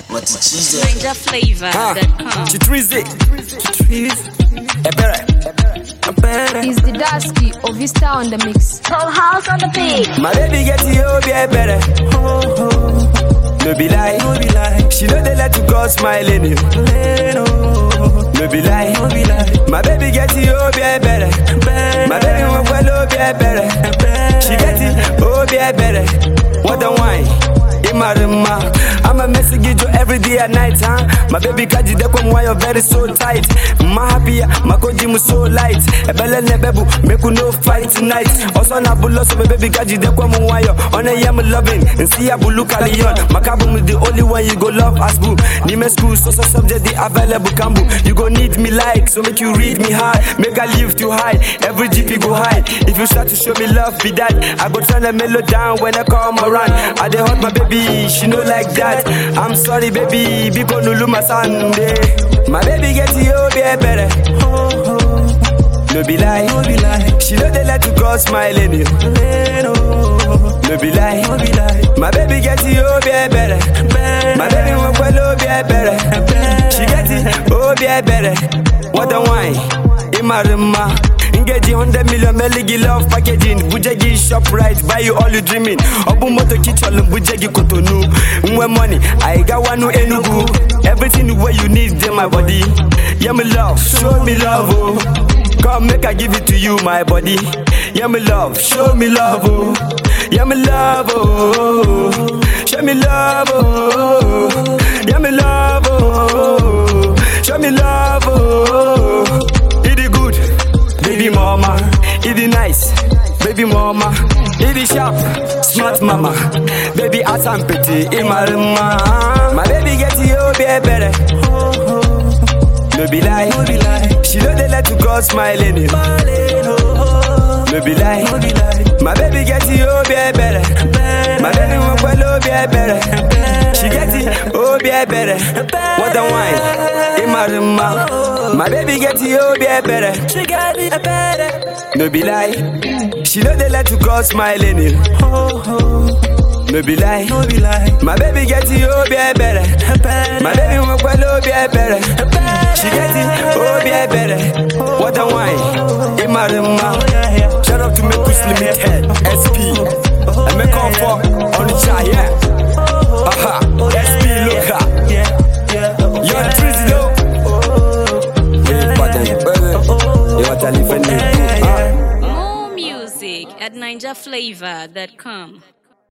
Matichizo. Ninja flavor that comes. Chitrizi. Chitrizi. Ebere. Ebere. Is the Dasky of Vista on the mix. Whole house on the beat. My baby get you be better. No be lie, no be lie. She know they let you go smiling you. No be lie, no be lie. My baby get you be better. My baby want well be better. She get it, oh be better. What the wine? Imarima. I'm a message you every day and night, huh? My baby kaji de kwa why you're very so tight. My happy, my koji mu so light. Ebele nebebu, make you no fight tonight. Also na bulo so my baby kaji de kwa why you on a yam loving. And see abulu kalion. Makabu is the only one you go love as boo. Nime school, so so subject the available kambu. You go need me like, so make you read me hard. Make I live too high. Every GP go high. If you start to show me love, be that. I go turn the mellow down when I come around. I dey hurt my baby, she no like that. I'm sorry, baby, because no luma Sunday. My baby get you be better. No be lie, no be lie. She know they let you go smiling you. No be lie, no be lie. My baby get you be better. My baby want well be better. She get it, oh be better. What a wine, Imarima. Engage 100 million meligi love packaging Bujegi shop right buy you all you dreaming Obu moto kichol bujegi kotonu Mwe money I got one no enugu Everything the way you need in my body Yeah me love show me love oh Come make I give it to you my body Yeah me love show me love oh Yeah me love oh Show me love oh Yeah me love oh Show me love oh It is good Baby mama, it is nice. Baby mama, it is sharp. Smart mama, baby ass and pretty. Imarima, my baby get you be better. No be lie, no be lie. She know they let you go smiling. you. No be lie, no be lie. My baby get you be better. My baby want well be better. She get it, oh be better. What a wine, Imarima. My baby get you be better. She got it better. No be lie, she know they let you go smiling. you. No be lie, no be lie. My baby get you be better. My baby want well be better. She get it, oh be better. What a wine, Imarima. Shout out to Mekus Limited, SP. And make up for on the chart, yeah. Aha, SP Luka. Yo, Trizzy though. Yeah, but then, brother. You want to live in it? More music at ninjaflavor.com.